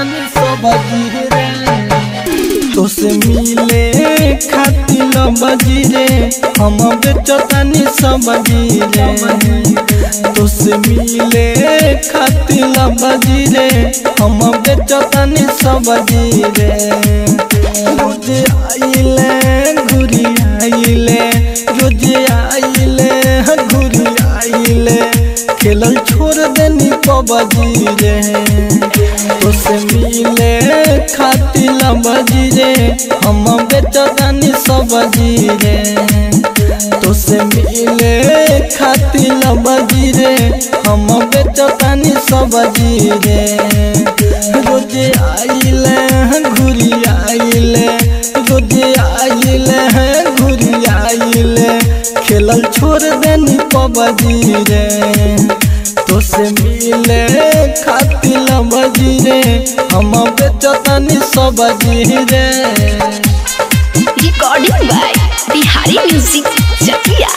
बेचतानी सब्जी रे तोसे मिले खातिर बजी रे हम बेचतानी सब्जी रे तोसे मिले खातिर बजी रे हम बेचतानी सब्जी रे रोज आइले घुरी आइले रोज आइले घुरी आइले खेलल छोड़ देनी पबजी रे तोसे मिले खातिर बजी रे हम बेचतानी सब्जी रे तोसे मिले खातिर बजी रे हम बेचतानी सब्जी रे रोज आइले घुरी आइले रोज आइले घुरी आइले खेलल छोड़ देनी पबजी रे तोसे मिले खातिर बजी रे हम बेचतानी सब्जी रे recording by Bihari music Chakiya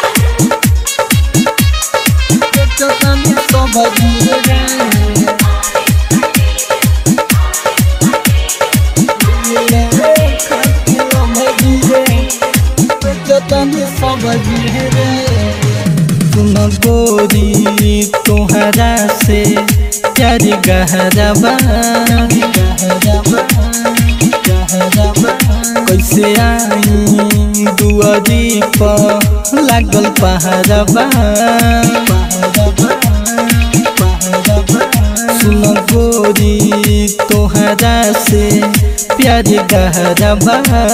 बेचतानी सब्जी रे मिले खातिर बजी रे बेचतानी सब्जी रे सुन गोरी तोहरा से प्यार गहरबा कैसे आई दुआरी पर लागल पहाड़बा सुन गोरी तोहरा से प्यार गहरबा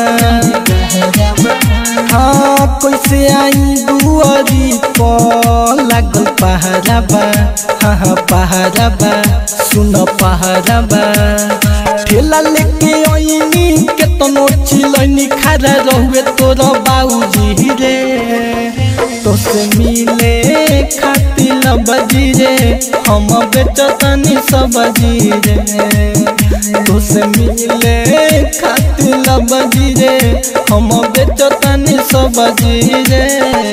हाँ कैसे आई दुआरी पर लागल पहाड़बा हाँ हाँ पहाड़बा सुन पहाड़बा ठेला लेके आईनी केतनो चिलैनी खड़ा रहुए तोर बाबूजी रे तोसे मिले खातिर बजी रे हम बेचतानी सब्जी रे तोसे मिले खातिर बजी रे हम बेचतानी सब्जी रे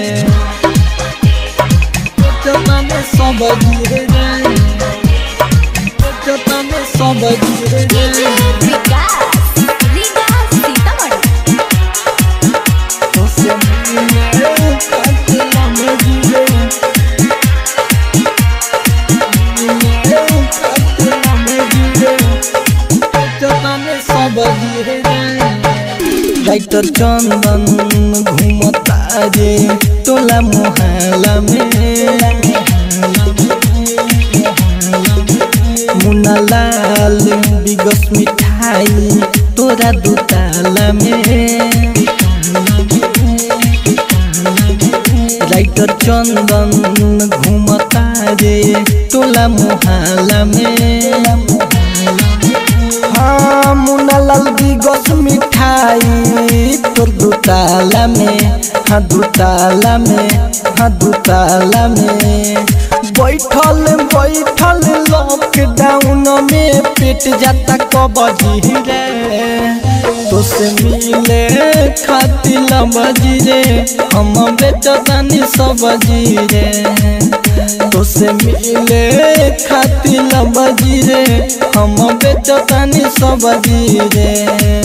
बेचतानी सब्जी रे बेचतानी सब्जी रे विकास रीगा सीतामढ़ी तोसे मिले खातिर बजी रे राइटर चंदन घूमता रे तोला मोहल्ला में मुन्ना लाल बिगस मिठाई तोरा दुताला में राइटर चंदन घूमता रे टोला मोहल्ला में हाँ मुन्नालाल बिगस मिठाई तोर दुताला में हाँ दुताला में हाँ दुताला में बैठल बैठल लॉकडाउन में पेट जाता कबजी रे तोसे मिले खातिर बजी रे हम बेचतानी सब्जी रे तोसे मिले खातिर बजी रे हम बेचतानी सब्जी रे